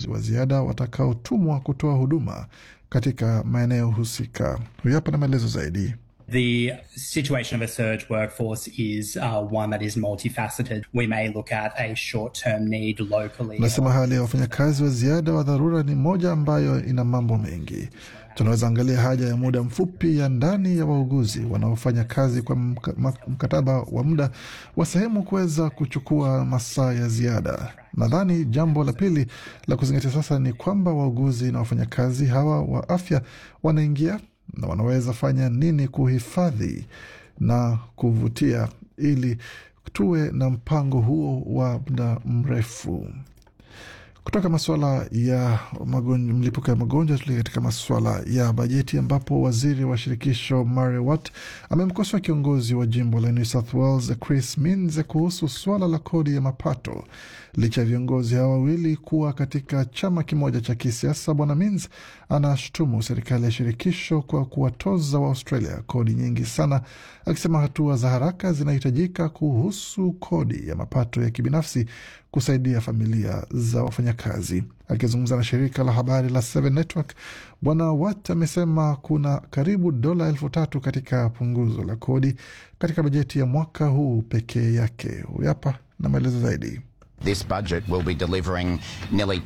wafanyakazi wa ziada watakaotumwa kutoa huduma katika maeneo husika. Huyu hapa na maelezo zaidi. The situation of a surge workforce is uh, one that is multifaceted. We may look at a short-term need locally. Nasema hali ya wafanyakazi wa ziada wa dharura ni moja ambayo ina mambo mengi. Tunaweza angalia haja ya muda mfupi ya ndani ya wauguzi wanaofanya kazi kwa mkataba wa muda wa sehemu kuweza kuchukua masaa ya ziada. Nadhani jambo la pili la kuzingatia sasa ni kwamba wauguzi na wafanyakazi hawa wa afya wanaingia na wanaweza fanya nini kuhifadhi na kuvutia ili tuwe na mpango huo wa muda mrefu. Kutoka masuala ya mlipuko ya magonjwa tulia katika masuala ya bajeti, ambapo waziri wa shirikisho Murray Watt amemkosoa kiongozi wa jimbo la New South Wales Chris Minns kuhusu suala la kodi ya mapato. Licha ya viongozi hawa wawili kuwa katika chama kimoja cha kisiasa, bwana Minns anashutumu serikali ya shirikisho kwa kuwatoza wa Australia kodi nyingi sana, akisema hatua za haraka zinahitajika kuhusu kodi ya mapato ya kibinafsi kusaidia familia za wafanyakazi. Akizungumza na shirika la habari la Seven Network, bwana Watt amesema kuna karibu dola elfu tatu katika punguzo la kodi katika bajeti ya mwaka huu pekee yake. Huyu hapa na maelezo zaidi. This budget will be delivering nearly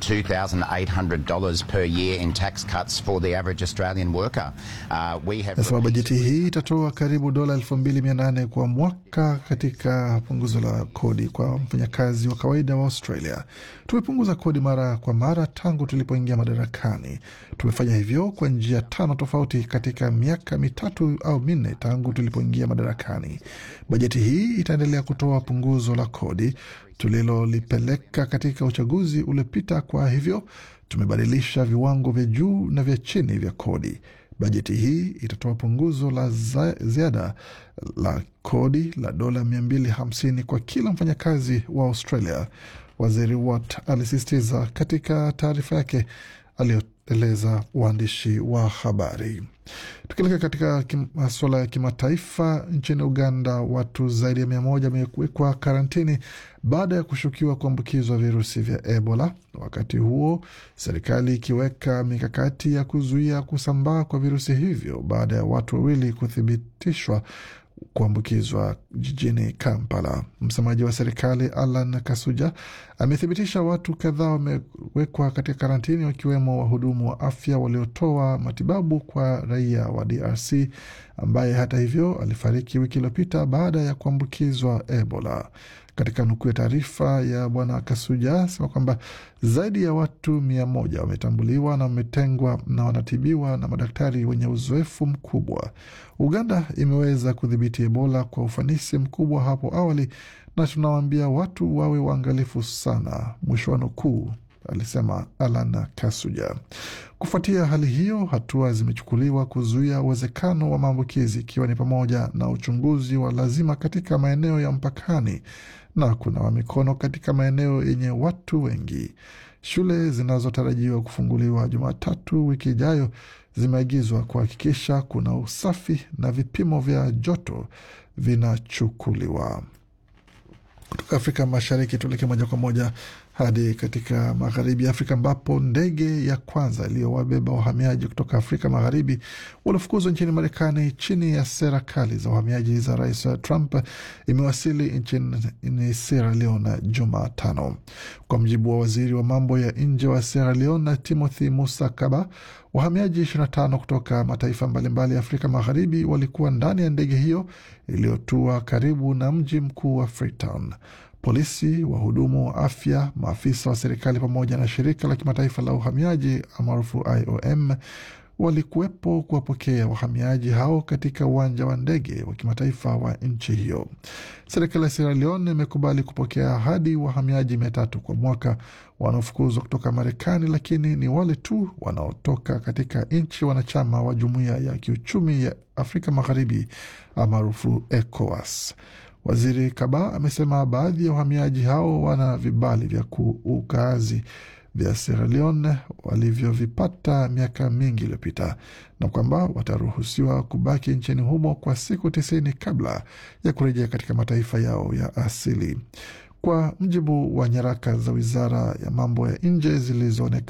$2,800 per year in tax cuts for the average Australian worker. Uh, we have Nasema bajeti hii itatoa karibu dola elfu mbili mia nane kwa mwaka katika punguzo la kodi kwa mfanyakazi wa kawaida wa Australia. Tumepunguza kodi mara kwa mara tangu tulipoingia madarakani. Tumefanya hivyo kwa njia tano tofauti katika miaka mitatu au minne tangu tulipoingia madarakani. Bajeti hii itaendelea kutoa punguzo la kodi tulilolipeleka katika uchaguzi uliopita. Kwa hivyo tumebadilisha viwango vya juu na vya chini vya kodi. Bajeti hii itatoa punguzo la ziada la kodi la dola 250 kwa kila mfanyakazi wa Australia, waziri Watt alisisitiza katika taarifa yake aliyoeleza waandishi wa habari. Tukielekea katika masuala ya kimataifa, nchini Uganda watu zaidi ya mia moja wamewekwa karantini baada ya kushukiwa kuambukizwa virusi vya Ebola, wakati huo serikali ikiweka mikakati ya kuzuia kusambaa kwa virusi hivyo baada ya watu wawili kuthibitishwa kuambukizwa jijini Kampala. Msemaji wa serikali Alan Kasuja amethibitisha watu kadhaa wamewekwa katika karantini, wakiwemo wahudumu wa afya waliotoa matibabu kwa raia wa DRC ambaye hata hivyo alifariki wiki iliyopita baada ya kuambukizwa Ebola. Katika nukuu ya taarifa ya bwana Kasuja sema kwamba zaidi ya watu mia moja wametambuliwa na wametengwa na wanatibiwa na madaktari wenye uzoefu mkubwa. Uganda imeweza kudhibiti Ebola kwa ufanisi mkubwa hapo awali, na tunawaambia watu wawe waangalifu sana, mwisho wa nukuu, alisema Alan Kasuja. Kufuatia hali hiyo, hatua zimechukuliwa kuzuia uwezekano wa maambukizi, ikiwa ni pamoja na uchunguzi wa lazima katika maeneo ya mpakani na kunawa mikono katika maeneo yenye watu wengi. Shule zinazotarajiwa kufunguliwa Jumatatu wiki ijayo zimeagizwa kuhakikisha kuna usafi na vipimo vya joto vinachukuliwa. Kutoka Afrika Mashariki tuelekee moja kwa moja hadi katika magharibi ya Afrika ambapo ndege ya kwanza iliyowabeba wahamiaji kutoka Afrika Magharibi waliofukuzwa nchini Marekani chini ya sera kali za uhamiaji za Rais Trump imewasili nchini Sierra Leone Jumatano, kwa mjibu wa waziri wa mambo ya nje wa Sierra Leone Timothy Musa Kaba. Wahamiaji 25 kutoka mataifa mbalimbali ya Afrika Magharibi walikuwa ndani ya ndege hiyo iliyotua karibu na mji mkuu wa Freetown. Polisi, wahudumu wa afya, maafisa wa serikali pamoja na shirika la kimataifa la uhamiaji maarufu IOM walikuwepo kuwapokea wahamiaji hao katika uwanja wa ndege wa kimataifa wa nchi hiyo. Serikali ya Sierra Leone imekubali kupokea hadi wahamiaji mia tatu kwa mwaka wanaofukuzwa kutoka Marekani, lakini ni wale tu wanaotoka katika nchi wanachama wa Jumuiya ya Kiuchumi ya Afrika Magharibi maarufu ECOWAS. Waziri Kaba amesema baadhi ya wahamiaji hao wana vibali vya ukaazi vya Sierra Leone walivyovipata miaka mingi iliyopita na kwamba wataruhusiwa kubaki nchini humo kwa siku tisini kabla ya kurejea katika mataifa yao ya asili. Kwa mjibu wa nyaraka za wizara ya mambo ya nje zilizoonekana